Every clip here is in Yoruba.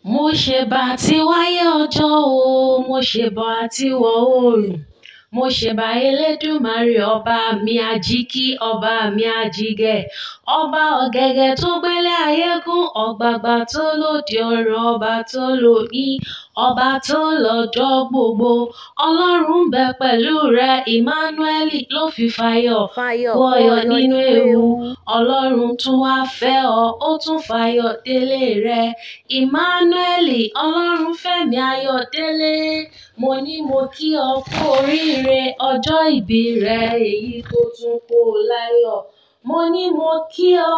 mo ṣẹ̀bà tíwáyé ọjọ́ o mo ṣẹ̀bà tíwọ̀ oòrùn mo ṣẹ̀bà elédùmarè ọba mi àjíkì ọba mi àjígẹ̀ ọba ọ̀gẹ̀gẹ̀ tó gbélé ayé gún ọ̀gbàgbà tó lóde ọ̀run ọba tó lóyìn ọba tó lọ́jọ́ gbogbo ọlọ́run ń bẹ pẹ̀lú rẹ emmanuel ló fi fàyọ̀ wọ̀yọ̀ nínú ewu ọlọ́run tún wá fẹ́ ọ ó tún fàyọ̀ délé rẹ emmanuel ọlọ́run fẹ̀mí ayọ̀ délé mo ní mo kí ọ kú oríire ọjọ́ ìbí rẹ èyí tó tún kó o láyọ̀ mo ní mo kí ọ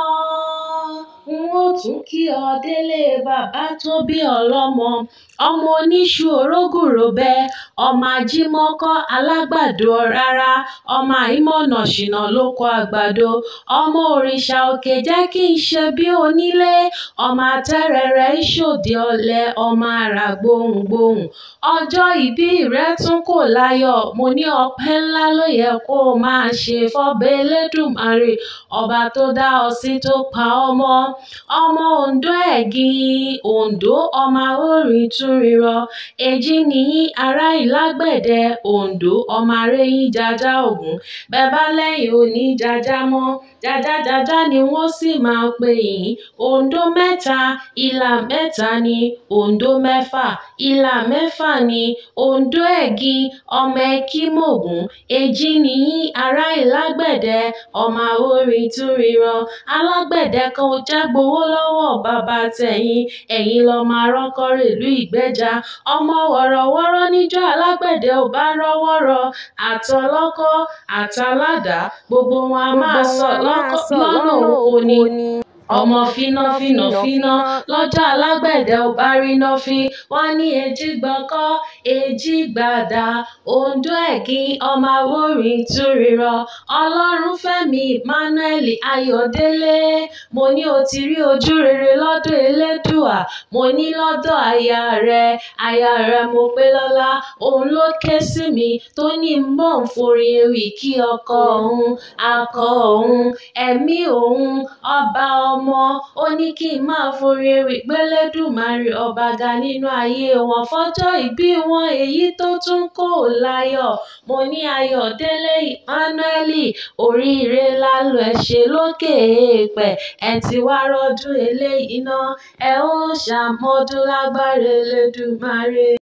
n ó tún kí ọ délé bàbá tó bí ọlọ́mọ ọmọ oníṣu orógùròbẹ ọmọ ajímọ́kọ́ alágbàdo rárá ọmọ àìmọ̀nà ṣìnà lóko àgbàdo ọmọ òrìṣà òkè jẹ́ kí n ṣe bí onílé ọmọ atẹ́rẹrẹ ìṣòdì ọ̀lẹ ọmọ àrà gbohùngbohùn ọjọ́ ìbí rẹ tún kò láyọ̀ mo ní ọpẹ́ ńlá ló yẹ kó o máa ṣe fọ́bẹ elédùmarè ọba tó dá ọ sí tó pa ọ́ mọ́ ọmọ ondo ẹ̀gìn ondo ọmọ awórin túnrírọ èjì nìyí ará ìlágbẹ̀dẹ ondo ọmọ arẹ́yìn jájá ògún bẹ́ẹ̀ bá lẹ́yìn òní jájá mọ́ jájájájá ni wọ́n sì máa pè yín ondo mẹ́ta ìlà mẹ́ta ni ondo mẹ́fà ìlà mẹ́fà ni ondo ẹ̀gìn ọmọ ẹkímògún èjì nìyí ará ìlágbẹ̀dẹ ọmọ awórin túnrírọ alágbẹ̀dẹ kan ò já gbowó lọ́wọ́ bàbá tẹ̀yìn ẹ̀yin lọ́mọ arọ́kọ́ rèlú ìgbẹ́jà ọmọ wọ̀rọ̀wọ́rọ́ níjọ́ alágbẹ̀dẹ ò bá rọ́wọ́ rọ àtọlọ́kọ́ àtàládàá gbogbo wọn a máa sọ lọ́nà oko ni ọmọ fíná fíná fíná lọ́jọ́ alágbẹ̀dẹ ò bá ríná fín wọ́n ní èjì gbọ́kọ́ èjì gbàdá ondo ẹ̀gìn ọmọ awórin túnrírọ ọlọ́runfẹ́mi emmanuel ayọ̀délé mo ní o ti rí ojú rere lọ́dọ̀ elédùà mo ní lọ́dọ̀ aya rẹ aya rẹ mo pé lọ́lá òun ló ké sí mi tó ní n bọ̀ ń forin ewì kí ọkọ òun akọ òun ẹ̀mí òun ọba ọmọ ó ní kí n máa forin ewì gbélédùmarè ọba ga nínú ayé wọn fọjọ́ ìbí wọn èyí tó tún kò láyọ̀ mo ní ayọ̀délé emmanuel oríire lálọ́ ẹ ṣe lókè èèpẹ̀ ẹ ti wá rọ́dún eléyìí ná ẹ ó ṣàmọ́dún lágbára elédùmarè